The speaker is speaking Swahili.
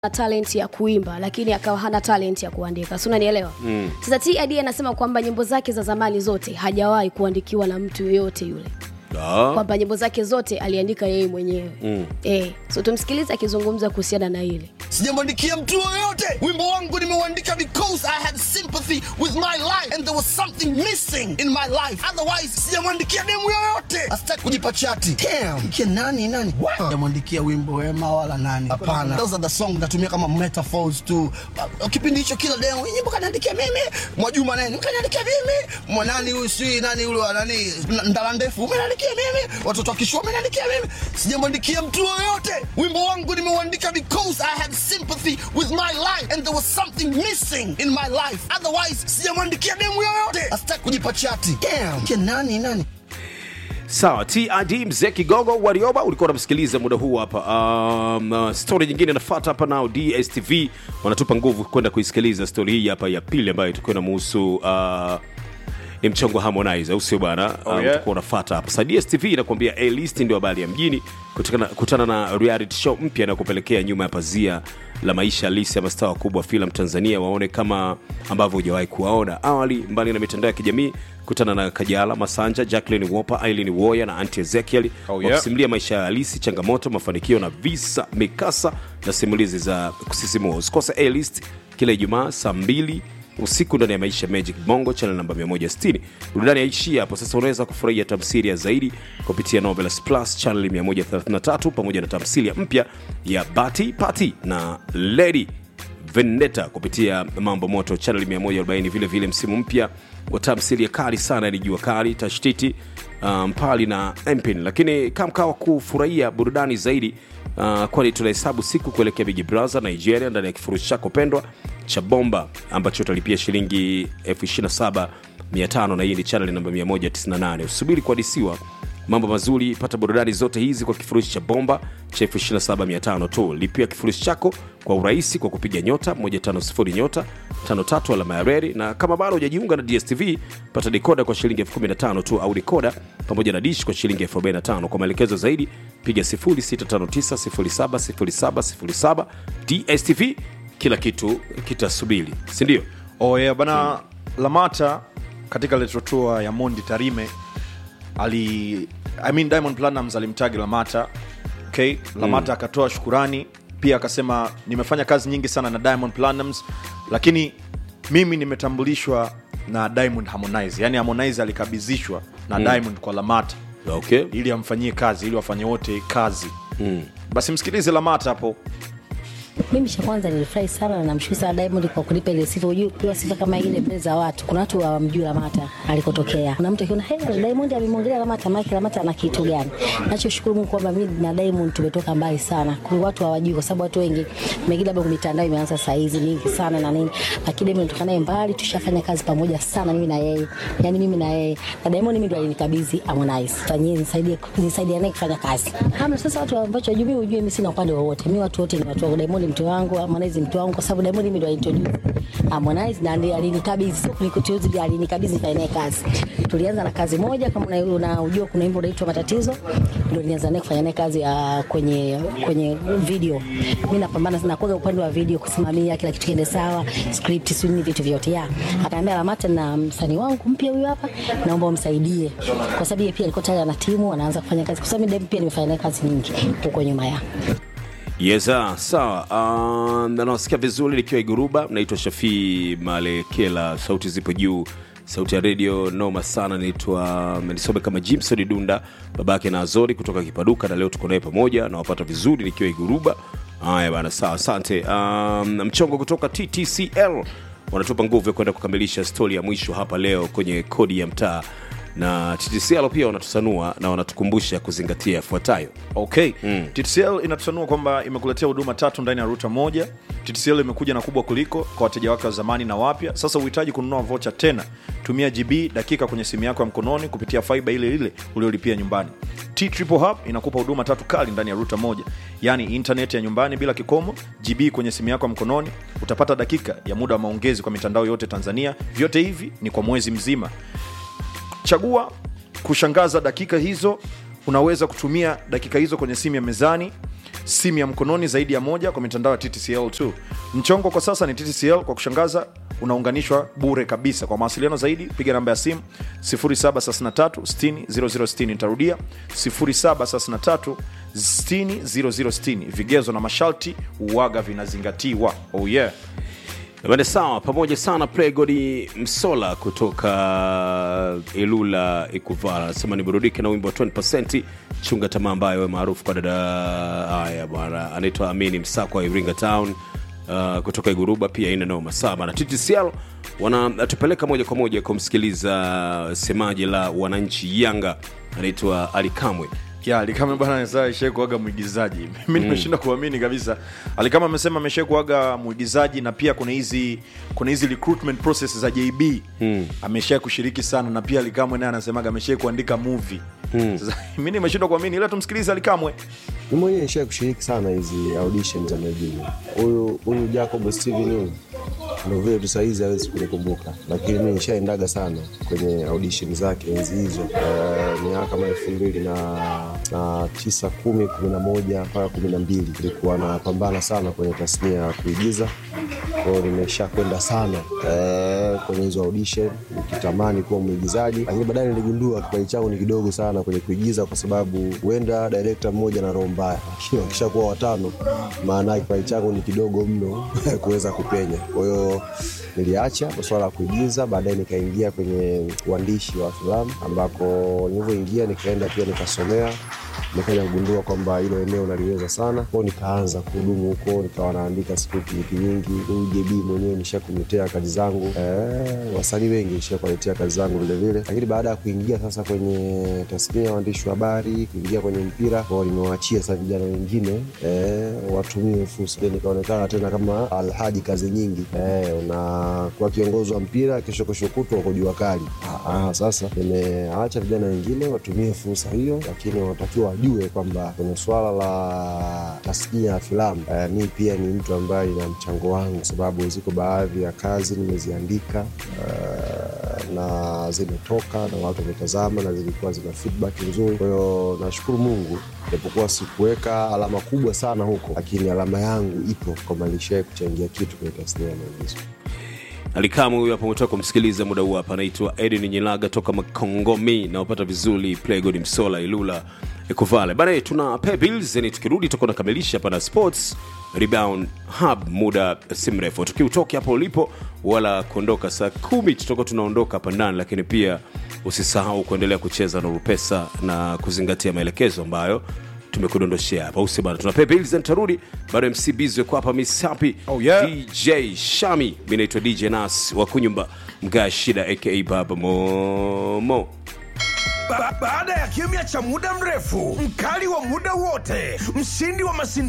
na talent ya kuimba lakini akawa hana talent ya kuandika si unanielewa mm. sasa tid anasema kwamba nyimbo zake za zamani zote hajawahi kuandikiwa na mtu yoyote yule Ah, kwamba nyimbo zake zote aliandika yeye mwenyewe mm. e, so tumsikilize akizungumza kuhusiana na hili sijamwandikia mtu yoyote wimbo wangu nimeuandika because i had sympathy with my life and there was something missing in my life otherwise sijamwandikia demu yoyote asitaki kujipa chati Damn, kia nani nani sijamwandikia wimbo wema wala nani hapana those are the song natumia kama metaphors tu Uh, kipindi hicho kila demu "Hii nyimbo kaniandikia mimi mwajuma nani kaniandikia mimi mwanani huyu si nani ule wa nani N- ndala ndefu umeniandikia mimi watoto wakishua umeniandikia mimi sijamwandikia mtu yoyote wimbo wangu nimeuandika because i had sympathy with my life and there was something missing in my life otherwise sijamwandikia demu yoyote asitaki kujipa chati Damn, kia nani nani sawa tid mzee kigogo warioba ulikuwa unamsikiliza muda huu hapa um, uh, stori nyingine inafata hapa nao dstv wanatupa nguvu kwenda kuisikiliza stori hii hapa ya pili ambayo itakuwa inamuhusu uh, ni mchongo wa harmonize au sio bwana Oh, um, yeah. utakuwa unafata hapa sa dstv inakuambia a list ndio habari ya mjini kutokana, kutana na reality show mpya na kupelekea nyuma ya pazia la maisha halisi ya mastaa wakubwa wa filamu tanzania waone kama ambavyo hujawahi kuwaona awali mbali na mitandao ya kijamii kutana na kajala masanja jacklin wopa ailin woya na anti ezekiel Oh, yeah. wakisimulia maisha ya halisi changamoto mafanikio na visa mikasa na simulizi za kusisimua usikose a list kila ijumaa saa mbili usiku ndani ya maisha magic bongo channel namba 160 burudani yaishia hapo sasa unaweza kufurahia tamsiria zaidi kupitia novelas plus channel 133 pamoja na tamsilia mpya ya bati pati na lady vendetta kupitia mambo moto channel 140 vile vile msimu mpya wa tamsilia kali sana ni jua kali tashtiti mpali um, na mpin lakini kamkawa kufurahia burudani zaidi uh, kwani tunahesabu siku kuelekea big brother nigeria ndani ya kifurushi chako pendwa cha bomba ambacho utalipia shilingi 275 na hii ni channel namba 198 usubiri kuadisiwa mambo mazuri pata burudani zote hizi kwa kifurushi cha bomba cha 275 tu lipia kifurushi chako kwa urahisi kwa kupiga nyota 150 nyota 53 alama ya reri na kama bado hujajiunga na dstv pata dekoda kwa shilingi 15 tu au dekoda pamoja na dish kwa shilingi 45 kwa maelekezo zaidi piga 0659070707 dstv kila kitu kitasubiri sindio oh, yeah, bana lamata katika retro tour ya mondi tarime ali I mean, diamond Platnumz alimtagi lamata okay lamata akatoa shukurani pia akasema nimefanya kazi nyingi sana na diamond Platnumz lakini mimi nimetambulishwa na diamond harmonize yani harmonize alikabidhishwa na diamond kwa lamata okay ili amfanyie kazi ili wafanye wote kazi mm. basi msikilize lamata hapo mimi cha kwanza nilifurahi sana na namshukuru sana Diamond kwa kunipa ile sifa. Unajua kupewa sifa kama ile mbele za watu, kuna watu hawamjui Lamata alikotokea. Kuna mtu akiona hey, Diamond amemwongelea Lamata, maana Lamata ana kitu gani? Nachoshukuru Mungu kwamba mimi na Diamond tumetoka mbali sana. Kwa watu hawajui, kwa sababu watu wengi mengine labda mitandao imeanza saa hizi mingi sana na nini, lakini Diamond tutoka naye mbali, tushafanya kazi pamoja sana mimi na yeye, yani mimi na yeye na Diamond mimi ndo alinikabidhi Harmonize, fanyie nisaidie nisaidie naye kufanya kazi. Hamna sasa watu ambacho hajui, mimi ujue mimi sina upande wowote, mimi watu wote ni watu wangu. Diamond mtu wangu, Harmonize mtu wangu, kwa sababu Diamond mimi ndo alintroduce Harmonize na ndiye alinikabidhi, sio kunikuteuzi, ndiye alinikabidhi nifanye naye kazi. Tulianza na kazi moja, kama una- unajua kuna wimbo unaitwa Matatizo, ndio nilianza naye kufanya naye kazi ya kwenye kwenye video. Mimi napambana sana kwa upande wa video, kusimamia kila kitu kiende sawa, script, sio nini, vitu vyote ya. Akaambia Lamata na msanii wangu mpya huyu hapa, naomba umsaidie, kwa sababu yeye pia alikuwa tayari ana timu, anaanza kufanya kazi, kwa sababu mimi pia nimefanya naye kazi nyingi huko nyuma ya yesa sawa uh, nanawasikia vizuri likiwa iguruba naitwa shafii malekela sauti zipo juu sauti ya redio noma sana naitwa nisome kama jimson dunda babake na azori kutoka kipaduka na leo tuko naye pamoja nawapata vizuri nikiwa iguruba haya bana sawa asante um, mchongo kutoka ttcl wanatupa nguvu ya kwenda kukamilisha stori ya mwisho hapa leo kwenye kodi ya mtaa na ttcl pia wanatusanua na wanatukumbusha kuzingatia yafuatayo okay mm. ttcl inatusanua kwamba imekuletea huduma tatu ndani ya ruta moja ttcl imekuja na kubwa kuliko kwa wateja wake wa zamani na wapya sasa uhitaji kununua vocha tena tumia gb dakika kwenye simu yako ya mkononi kupitia faiba ile ile uliolipia nyumbani t triple hub inakupa huduma tatu kali ndani ya ruta moja yaani intaneti ya nyumbani bila kikomo gb kwenye simu yako ya mkononi utapata dakika ya muda wa maongezi kwa mitandao yote tanzania vyote hivi ni kwa mwezi mzima chagua kushangaza dakika hizo unaweza kutumia dakika hizo kwenye simu ya mezani simu ya mkononi zaidi ya moja kwa mitandao ya ttcl tu mchongo kwa sasa ni ttcl kwa kushangaza unaunganishwa bure kabisa kwa mawasiliano zaidi piga namba ya simu 733 nitarudia 733 60060 vigezo na masharti uwaga vinazingatiwa oh yeah Bane sawa, pamoja sana Pregodi Msola kutoka Ilula Ikuvala anasema niburudike na wimbo wa 20% chunga tamaa ambayo we maarufu kwa dada haya bwana anaitwa Amini Msako wa Iringa Town uh, kutoka Iguruba pia ina noma saba na TTCL wanatupeleka moja kwa moja kumsikiliza semaji la wananchi Yanga anaitwa Ali Kamwe. ya alikama bana saa ishai kuaga mwigizaji mi nimeshinda kuamini kabisa alikama amesema ameshai kuaga mwigizaji na pia kuna hizi kuna hizi recruitment process za jb mm. ameshai kushiriki sana na pia alikamwe naye anasemaga ameshai kuandika movie mm. sasa mi nimeshindwa kuamini ila tumsikilize alikamwe mi mwenyewe nishai kushiriki sana hizi audition za maigizo huyu huyu jacob steven huyu ndo vile tu sahizi hawezi kunikumbuka lakini mi nishaendaga sana kwenye audition zake enzi hizo uh, miaka kama elfu mbili na, na tisa kumi kumi na moja mpaka kumi na mbili ilikuwa napambana sana kwenye tasnia ya kuigiza kwao nimesha kwenda sana eh, kwenye hizo audition nikitamani kuwa mwigizaji lakini baadaye niligundua kipaji changu ni kidogo sana kwenye kuigiza kwa sababu huenda direkta mmoja na roho mbaya lakini wakishakuwa watano maana kipaji changu ni kidogo mno kuweza kupenya kwa hiyo niliacha kwa swala la kuigiza baadaye nikaingia kwenye uandishi wa filamu ambako nilivyoingia nikaenda pia nikasomea nikaja kugundua kwamba hilo eneo naliweza sana kwao nikaanza kuhudumu huko nikawa naandika script nyingi nyingi huyu jb mwenyewe nishakuletea kazi zangu eh, wasanii wengi nishakuletea kazi zangu vilevile lakini baada ya kuingia sasa kwenye tasnia ya waandishi wa habari kuingia kwenye mpira kwao nimewachia sasa vijana wengine eh, watumie fursa nikaonekana tena kama alhaji kazi nyingi eh, unakuwa kiongozi wa mpira kesho kesho kutwa uko jua kali ah, ah, sasa nimeacha vijana wengine watumie fursa hiyo lakini wanatakiwa wajue kwamba kwenye swala la tasnia ya filamu eh, mi pia ni mtu ambaye ina mchango wangu kwa sababu ziko baadhi ya kazi nimeziandika eh, na zimetoka na watu wametazama na zilikuwa zina feedback nzuri kwa hiyo nashukuru mungu japokuwa sikuweka alama kubwa sana huko lakini alama yangu ipo kwamba nilishawai kuchangia kitu kwenye tasnia ya maigizo alikamu huyu hapo umetoka kumsikiliza muda huu hapa anaitwa edin nyilaga toka makongomi naopata vizuri playgod msola ilula ekuvale bana tuna pay bills yani tukirudi tutakuwa nakamilisha hapa na sports rebound hub muda si mrefu tukiutoke hapo ulipo wala kuondoka saa kumi tutakuwa tunaondoka hapa ndani lakini pia usisahau kuendelea kucheza na rupesa na kuzingatia maelekezo ambayo tumekudondoshea hapa usi bana tuna pay bills and tarudi bado mc bizwe kwa hapa misapi Oh, yeah. dj shami mi naitwa dj nas wa kunyumba mgaa shida aka baba momo Ba baada ya kimya cha muda mrefu, mkali wa muda wote, mshindi wa mashindano